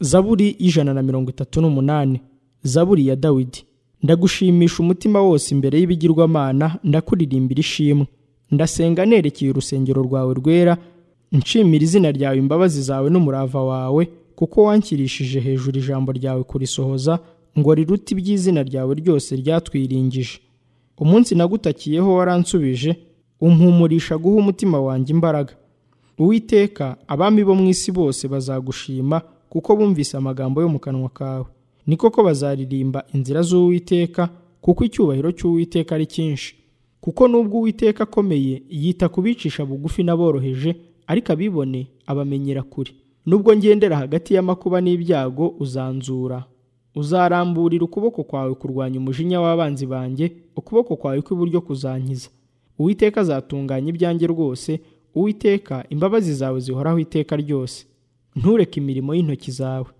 zaburi y'ijana na mirongo itatu n'umunani zaburi ya dawidi ndagushimisha umutima wose imbere y'ibigirwamana ndakuririmbira ishimwe ndasenga nerekeye urusengero rwawe rwera nshimira izina ryawe imbabazi zawe n'umurava wawe kuko wankirishije hejuru ijambo ryawe kurisohoza ngo rirute iby'izina ryawe ryose ryatwiringije umunsi nagutakiyeho waransubije umpumurisha guha umutima wanjye imbaraga uwiteka abami bo mu isi bose bazagushima kuko bumvise amagambo yo mu kanwa kawe ni koko bazaririmba inzira z'uwiteka kuko icyubahiro cy'uwiteka ari cyinshi kuko n'ubwo uwiteka akomeye yita ku bicisha bugufi n'aboroheje ariko abibone abamenyera kure nubwo ngendera hagati y'amakuba n'ibyago uzanzura uzaramburira ukuboko kwawe kurwanya umujinya w'abanzi banjye ukuboko kwawe kw'iburyo kuzankiza uwiteka azatunganya ibyanjye rwose uwiteka imbabazi zawe zihoraho iteka ryose ntureke imirimo y'intoki zawe